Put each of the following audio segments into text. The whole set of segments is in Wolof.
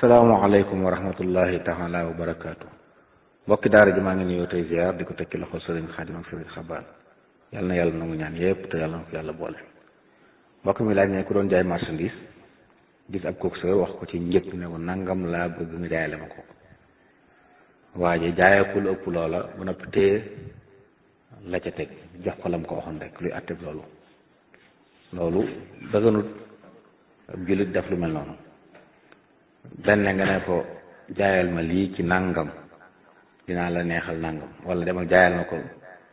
asalaamaaleykum wa rahmatullahi taala wa barakaatu mbokki daara ji maa ngi nuyoo tey ziar di ko tekki loxo sëriñ xaadim ak sëriñ xabaan yal na yàlla nangu ñaan yépp te yàlla na ko yàlla boole mbokk mi laaj ne ku doon jaay marchandise gis ab coxeur wax ko ci njëkk ne ko nangam laa bëgg nga jaayale ma ko waaye jaayee ku lu ëpp loola ba noppi téye la ca teg jox ko lam ko waxoon rek luy àtteb loolu loolu dëgganut ab jullit def lu mel noonu benn nga ne ko jaayal ma lii ci nangam dinaa la neexal nangam wala demal jaayal ma ko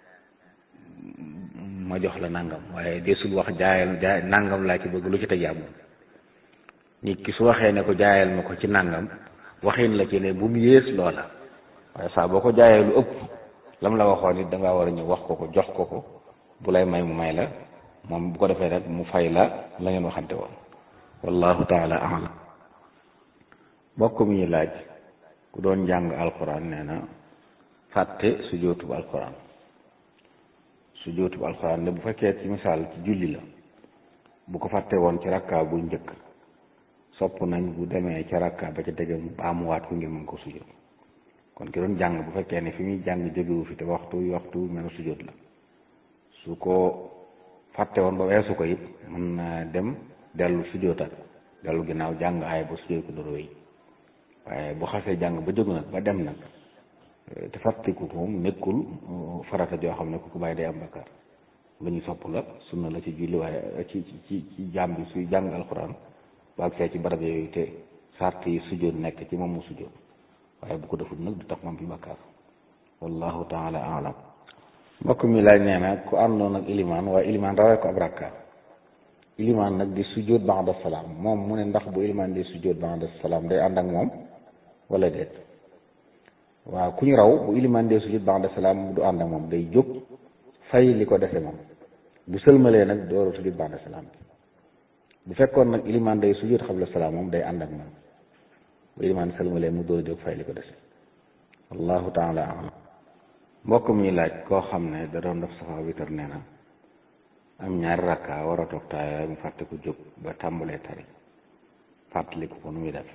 ma jox la nangam waaye desul wax jaayal jaay nangam laa ci bëgg lu ci teg yaa moom nit ki su waxee ne ko jaayal ma ko ci nangam waxin la ci ne bu mu yées loola waaye saa boo ko jaayee lu ëpp lam la waxoon it da ngaa war a ñëw wax ko ko jox ko ko bu lay may mu may la moom bu ko defee rek mu fay la la ngeen waxante woon wallahu taala alam mbokk mi ñu laaj ku doon jàng alquran nee na fàtte su jootub alquran su jootub alquran ne bu fekkee ci misaal ci julli la bu ko fàtte woon ci rakka bu njëkk sopp nañ bu demee ca rakka ba ca tege mu baamuwaat ko ngir mën ko sujjóot kon ki doon jàng bu fekkee ne fi muy jàng jógewu fi te waxtu waxtu mel sujjóot la su ko fàtte woon ba weesu ko it mën na dem dellu sujjóotal dellu ginnaaw jàng aay ba sujjóot ko doro yi waaye bu xasee jàng ba jóg nag ba dem nag te fàttiku ko moom nekkul farata joo xam ne ku ko bàyyi day am bakkaar lu ñu sopp la sunna la ci julli waaye ci ci ci jaam bi suy jàng alxuraan ba ak see ci barab yooyu te sart yi sujjóot nekk ci moom mu sujjóot waaye bu ko defut nag du tax moom fi bakkaar wallahu taala alam mbokk mi laaj nee na ku àndoon ak ilimaan waaye ilimaan rawee ko ab rakka ilimaan nag di sujjóot ba'da salaam moom mu ne ndax bu ilimaan di sujjóot ba'da salaam day ànd ak moom wala déet waaw ku ñu raw bu ilimaan dee sujjóot ba'da salaam du ànd ak moom day jóg fay li ko dese moom bu sëlmalee nag door a sujjóot ba'da salaam bu fekkoon nag ilimaan day sujjóot xabla salaam moom day ànd ak moom bu ilimaan sëlmalee mu door a jóg fay li ko dese wallahu taala alam mbokk mi laaj koo xam ne da doon def safa witar nee na am ñaari rakka war a toog taaya mu fàtte ko jóg ba tàmbalee tari fàttaliku ko nu muy def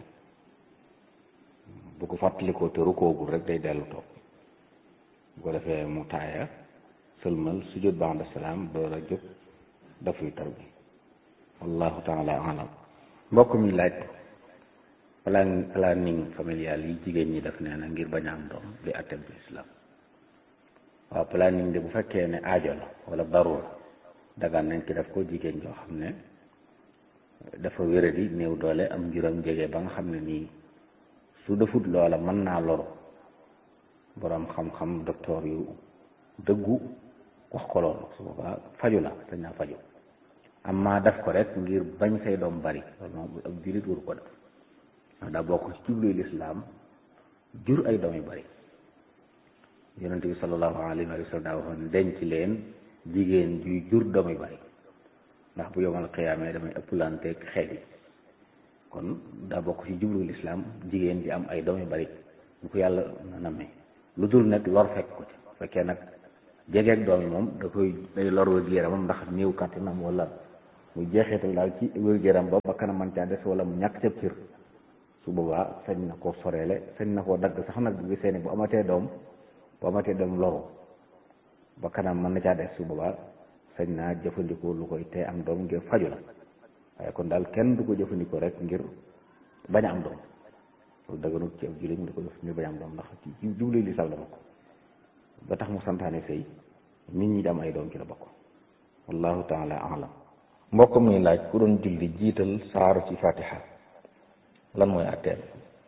bu ko fàttalikoo te rukoogul rek day dellu toog bu ko defee mu taaya sëlmal sujjóot ba'da salaam door a jóg daf witar bi wallahu taala alam mbokk mi laaj plan planning familial yi jigéen ñi def nee na ngir bañ a am doom di atteb bi islam waaw planning de bu fekkee ne aajo la wala darura dagan nañ ci def ko jigéen joo xam ne dafa wéradi néew doole am njuram jege ba nga xam ne nii su defut loola mën naa loru boroom xam-xam docteur yu dëggu wax ko loolu su boobaa faju la dañ naa faju amma def ko rek ngir bañ say doom bari loolu moom ab jullit waru ko def ndax daa bokk ci jubluy lislaam jur ay doom yu bari yonent bi sallallahu alayhi wa sallam daa waxoon denc leen jigéen juy jur doom yu bari ndax bu yomal xiyaamee damay ëpplanteeg xeet yi kon daa bokk ci jublu lislaam jigéen ji am ay doom yu bari bu ko yàlla na nammee lu dul nag lor fekk ko ci fekkee nag jegeeg doom yi moom da koy day lor wér yaramam ndax néew kàttanam wala muy jeexeetal daal ci wér yaram ba ba kanam man caa des wala mu ñàkk ca cër su boobaa sañ na koo soreele sañ na koo dagg sax nag bu gisee ne bu amatee doom bu amatee doom loru ba kanam mën na caa des su boobaa sañ naa jëfandikoo lu koy tee am doom ngir faju la waaye kon daal kenn du ko jëfandikoo rek ngir bañ a am doom loolu daganut ci ab jullit mu di ko def ngir bañ a am doom ndax ci jublu li sal la bokk ba tax mu santaane sëy nit ñi di am ay doom ci la bokk wallahu taala alam mbokk muy laaj ku doon julli jiital saar ci fatiha lan mooy àtteen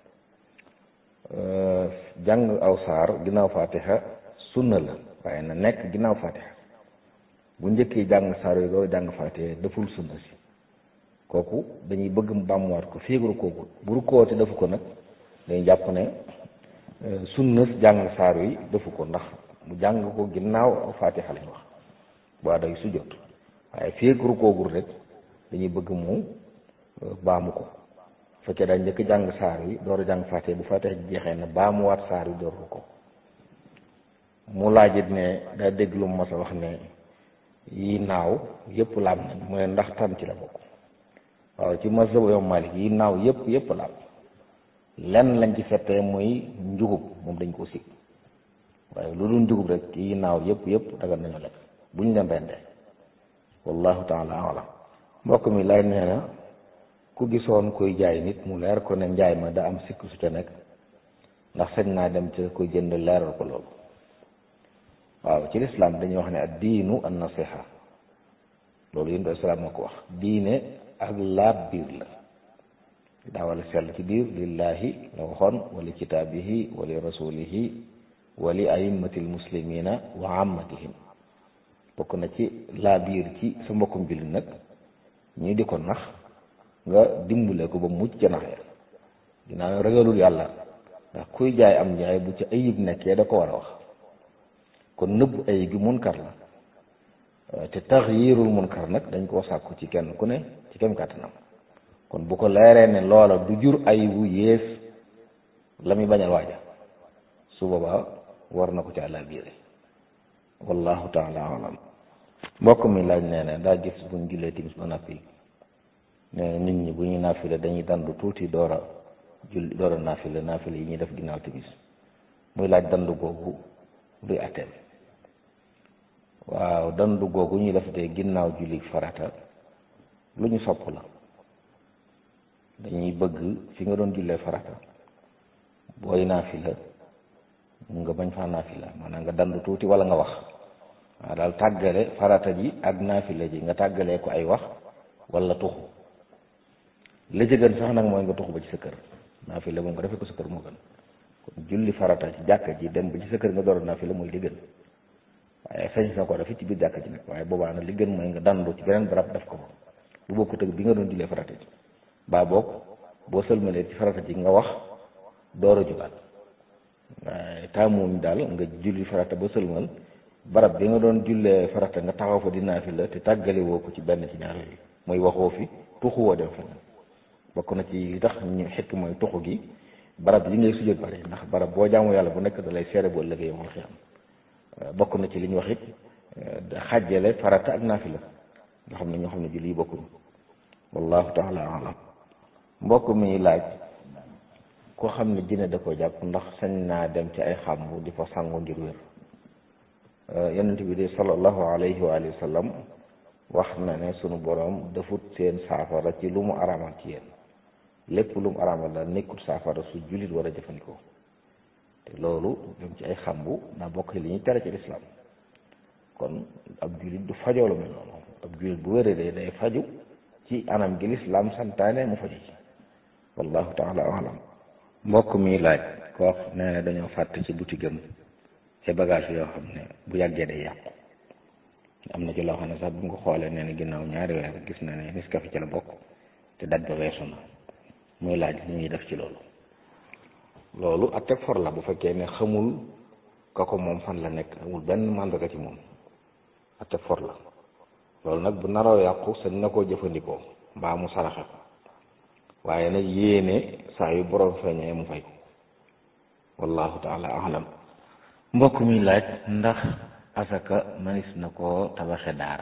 jàng aw saar ginnaaw fatiha sunna la waaye na nekk ginnaaw fatiha bu njëkkee jàng saar yi doo jàng fatiha deful sunna si kooku dañuy bëgg mu bàmmuwaat ko féegru kooku bu rukkoo te defu ko nag dañuy jàpp ne sunna jàng saar yi defu ko ndax mu jàng ko ginnaaw aw fatiha lañ wax waa day sujjóot waaye féegru koogul rek dañuy bëgg mu baamu ko fekkee dañ njëkk jàng saar yi door a jàng fatiha bu fatiha jeexee na baamuwaat saar yi door ko mu laajit ne daa dégg lu mu mas a wax ne yi naaw yëpp laab nañ mu ne ndax tan ci la bokk waaw ci mazhab yow Malik yi naaw yëpp yëpp laab lenn lañ ci settee muy njugub moom dañ ko sib waaye lu dul njugub rek yi naaw yëpp yëpp dagal nañu lekk buñ leen rendee wallahu taala alam mbokk mi lay nee na ku gisoon kuy jaay nit mu leer ko ne njaay ma da am sikk su ca nekk ndax sañ naa dem ca koy jënd leeral ko loolu waaw ci lislaam dañuy wax ne ad diinu an nasiha loolu yéen islaam moo ko wax diine ak laab biir la daa wala sell ci biir lillahi la waxoon wali kitaabihi wali rasulihi wali aimmatil muslimina wa ammatihim bokk na ci laa biir ci sa mbokkum jullit nag ñii di ko nax nga dimbale ko ba mucc ca nax ya dinaa ragalul yàlla ndax kuy jaay am njaay bu ci ayib nekkee da ko war a wax kon nëbb ayib gi munkar la te taxyirul munkar nag dañ koo sàkku ci kenn ku ne ci kem kàttanam kon bu ko leeree ne loola du jur ayibu yées la muy bañal waaja su boobaa war na ko ci àlla biire wallahu taala alam mbokk mi laaj nee na daa gis buñ jullee timis ba nappi nee na nit ñi bu ñuy naafile dañuy dandu tuuti door a julli door a naafile naafile yi ñuy def ginnaaw timis muy laaj dandu googu luy atteel waaw dandu googu ñuy def de ginnaaw julli farata lu ñu sopp la dañuy bëgg fi nga doon jullee farata booy naafila nga bañ faa naafila maanaam nga dandu tuuti wala nga wax waaw daal tàggale farata ji ak naafila ji nga tàggalee ko ay wax wala tuxu la ci gën sax nag mooy nga tuxu ba ci sa kër naafila moom nga defee ko sa kër moo gën kon julli farata ci jàkka ji dem ba ci sa kër nga door a naafila mooy li gën waaye sañ sa ko def ci biir jàkka ji nag waaye boobaa nag li gën mooy nga dandu ci beneen barab def ko fa lu bokkut ak bi nga doon jullee farata ji baa boog boo sëlmalee ci farata ji nga wax door a jugaat waaye taamuñ daal nga julli farata ba sëlmal barab bi nga doon jullee farata nga taxaw fa di naafila te tàggale woo ko ci benn ci ñaar yooyu mooy waxoo fi tuxu woo dem feneen bokk na ci li tax ñu xekk mooy tuxu gi barab yi ngay sujjóot bari ndax barab boo jaamu yàlla bu nekk da lay seere bu ëllëgee yow xiyam bokk na ci li ñu wax it xàjjale farata ak naafila nga xam ne ñoo xam ne julli yi bokkuñu wallahu taala alam mbokk mi laaj koo xam ne dina da ko jàpp ndax sañ naa dem ci ay xàmbu di fa sangu ngir wér yonent bi de sallallahu alayhi wa alihi wa sallam wax na ne sunu boroom defut seen saafara ci lu mu araamal ci yéen lépp lu mu araamal la nekkut saafara su jullit war a jëfandikoo te loolu dem ci ay xambu daa bokk li ñuy tere ci lislaam kon ab jullit du fajoo lu mel noonu ab jullit bu wéree day day faju ci anam gi lislaam santaane mu faju ci wallahu taala alam mbokk mi laaj koo nee na dañoo fàtte ci boutique am ci bagage yoo xam ne bu yàggee day yàqu am na ci loo xam ne sax bu nga xoolee nee na ginnaaw ñaari weer gis na ne Nescafé ci la bokk te daj ba weesu na muy laaj li ñuy def ci loolu loolu ak teg for la bu fekkee ne xamul ka ko moom fan la nekk amul benn màndarga ci moom ak teg for la loolu nag bu naroo yàqu sañ na koo jëfandikoo mbaa mu saraxe ko waaye nag yéene saa yu borom feeñee mu fay ko wallahu taala alam mbokk mi laaj ndax asaka manis na koo tabaxe daara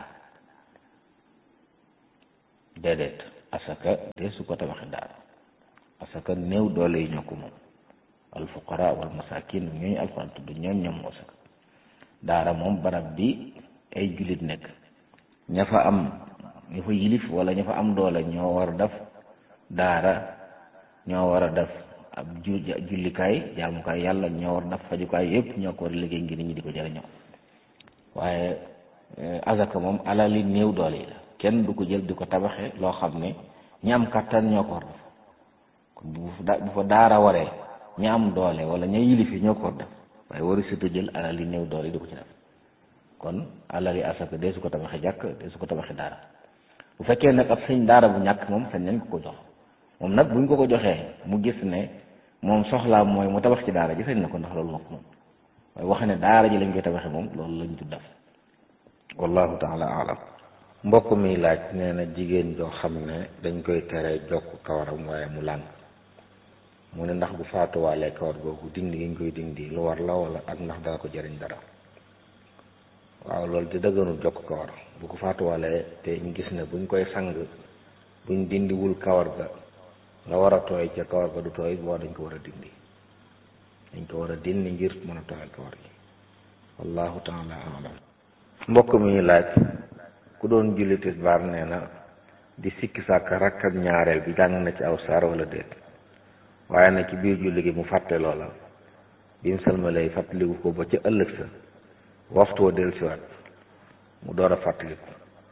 déedéet asaka de su ko tabaxe daara asaka néew doole yi ñoo ko moom alfuqara wal masakin ñooñu alxuraan tudd ñooñ ñoom asaka daara moom barab bi ay jullit nekk ña fa am ña fa yilif wala ña fa am doole ñoo war a def daara ñoo war a def ab ju jullikaay jaamukaay yàlla ñoo war a def fajukaay yëpp ñoo ko war a liggéey ngir nit ñi di ko jëriñoo waaye azaka moom alali néew doole yi la kenn du ko jël di ko tabaxe loo xam ne ñi am kattan ñoo ko war def kon bu fa bu fa daara waree ñi am doole wala ña yilifi ñoo ko war def waaye waru surtout jël alali néew doole yi di ko ci def kon alali asaka dee su ko tabaxe jàkk dee su ko tabaxe daara bu fekkee nag ab sëñ daara bu ñàkk moom sañ nañ ko ko jox moom nag buñ ko ko joxee mu gis ne moom soxlaa mooy mu tabax ci daara ji sañ na ko ndax loolu moo ko moom waaye wax ne daara ji lañ koy tabaxe moom loolu lañ tudd def wallahu taala alam mbokk mi laaj nee na jigéen joo xam ne dañ koy tere jokk kawaram waaye mu lànk mu ne ndax bu faatuwaalee kawar googu dindi gi ñu koy dindi lu war la wala ak ndax dana ko jëriñ dara waaw loolu di dëgganul jokk kawar bu ko faatuwaalee te ñu gis ne buñ koy sang buñ dindiwul kawar ga la war a tooy ca kawar ga du tooy boo dañ ko war a dindi dañ ko war a dindi ngir mën a tooyal kawar gi wallahu taala alam mbokk mi laaj ku doon julli tisbaar nee na di sikki sàkk rakkab ñaareel bi jàng na ci aw saar wala déet waaye nag ci biir julli gi mu fàtte loola bi mu sëlmalee fàttaliku ko ba ca ëllëg sa waxtu wa dellusiwaat mu door a fàttaliku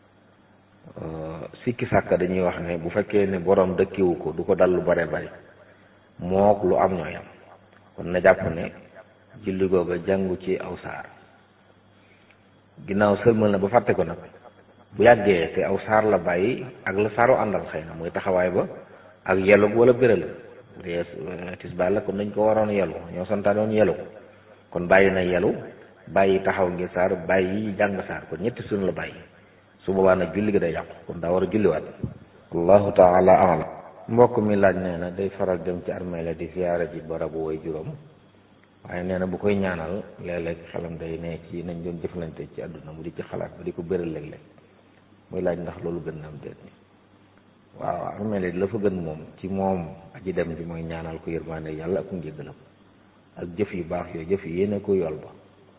sikki sàkk dañuy wax ne bu fekkee ne borom dëkkiwu ko du ko dal lu bare bari mook lu am ñooy am kon na jàpp ne julli googa jàngu ci aw saar ginnaaw sëlmal na ba fàtte ko nag bu yàggee te aw saar la bàyyi ak la saaru àndal xëy na muy taxawaay ba ak yelu wala béral bu dee tisbaar la kon dañ ko waroon yelu ñoo santaanoon yelu kon bàyyi na yelu bàyyi taxaw ngir saar bàyyi jàng saar kon ñetti sunu la bàyyi su boobaa nag julli gi day yàqu kon daa war a julliwaat allahu taala alam mbokk mi laaj nee na day faral dem ci armée la di ziyaara ji barabu way juróom waaye nee na bu koy ñaanal léeg-léeg xelam day ne ci nañ doon jëflante ci àdduna mu di ci xalaat ba di ko bëral léeg-léeg muy laaj ndax loolu gën na am déet waaw armée la la fa gën moom ci moom aji dem ji mooy ñaanal ko yërmaande yàlla ak njëggalam ak jëf yu baax yooyu jëf yi yéene ko yool ba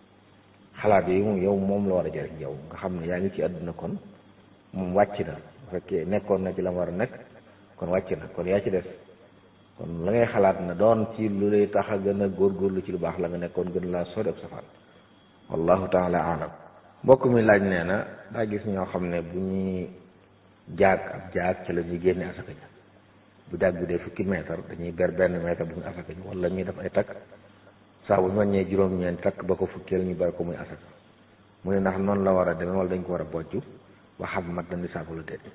xalaat yi moom yow moom la war a jëriñ yow nga xam ne yaa ngi ci àdduna kon moom wàcc na bu fekkee nekkoon na ci la war a nekk kon wàcc na kon yaa ci des kon la ngay xalaat na doon ci lu lay tax a gën a góorgóorlu ci lu baax la nga nekkoon gën laa sori ab safaan wallahu taala alam mbokk mi laaj nee na daa gis ñoo xam ne bu ñuy jaag ab jaag ci la ñuy génne asaka ja bu jaag bi dee fukki mètre dañuy ber benn mètre bu ñu asaka ji wala ñuy def ay takk saa bu ñu wàññee juróom-ñeent takk ba ko fukkeel ñu ber ko muy asaka mu ne ndax noonu la war a demee wala dañ ko war a bojj ba xam mat na nisaab la déet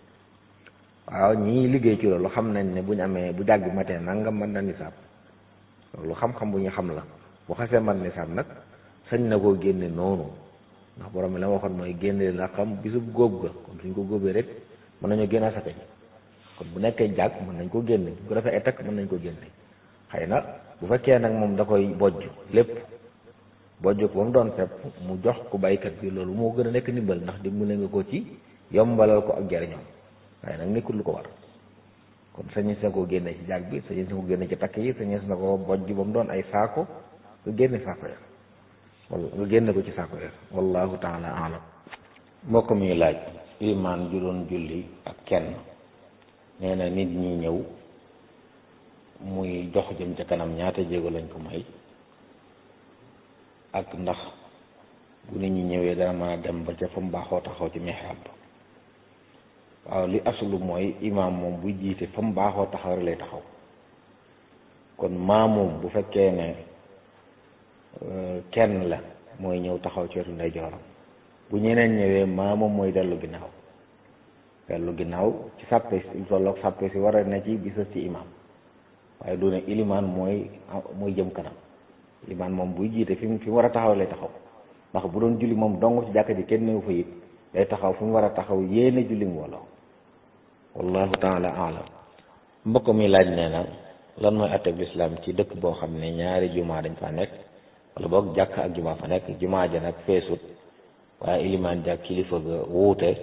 waaw ñii liggéey ci loolu xam nañ ne bu ñu amee bu jàgg matee nangam mat na nisaab loolu xam-xam bu ñu xam la bu xasee mat nisaab nag sañ na koo génne noonu ndax borom mi la waxoon mooy génne la xam bisub góob ga kon suñ ko góobee rek mën nañoo génne asaka ji kon bu nekkee jàgg mën nañ ko génne bu ko defee ay takk mën nañ ko génne xëy na bu fekkee nag moom da koy bojj lépp bojj ko ba mu doon fepp mu jox ko baykat bi loolu moo gën a nekk ndimbal ndax dimbale nga ko ci yombalal ko ak jariñoom waaye nag nekkul lu ko war kon sañes na ko génne ci jàgg bi sañes na ko génne ci takk yi sañes na ko bojj ba mu doon ay saako nga génne saako ya wala nga génne ko ci saako ya wallahu taala alam mbokk mi laaj imaan ju doon julli ak kenn nee na nit ñi ñëw muy dox jëm ca kanam ñaata jéego lañ ko may ak ndax bu nit ñi ñëwee dana mën a dem ba ca fa mu baaxoo taxaw ci mihrab waaw li asulu mooy imaam moom buy jiite fa mu baaxoo taxaw rek lay taxaw kon maamum bu fekkee ne kenn la mooy ñëw taxaw ci wetu ndeyjooram bu ñeneen ñëwee maamum mooy dellu ginnaaw dellu ginnaaw ci sàppe si tolloog sàppe si war a ne ci bisas ci imaam waaye du ne ilimaan mooy mooy jëm kanam ilimaan moom buy jiite fi mu fi mu war a taxaw lay taxaw ndax bu doon julli moom dong ci jàkka ji kenn newu fa it day taxaw fi mu war a taxaw yéene julli mbooloo wallahu taala alam mbokk mi laaj nee na lan mooy atteb lislaam ci dëkk boo xam ne ñaari jumaa dañ fa nekk wala boog jàkk ak jumaa fa nekk jumaa ja nag feesut waaye ilimaan jàkk kilifa ga wuute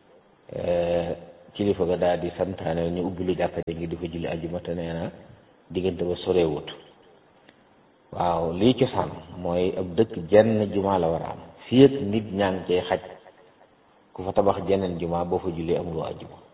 kilifa ga daal di santaane ñu ubbi lu jàkka ja ngir di fa julli ajjuma te nee na diggante ba sorewut waaw lii cosaan mooy ab dëkk jenn jumaa la war a am fii ak nit ñaa ngi cay xaj ku fa tabax jeneen jumaa boo fa julli amuloo ajjuma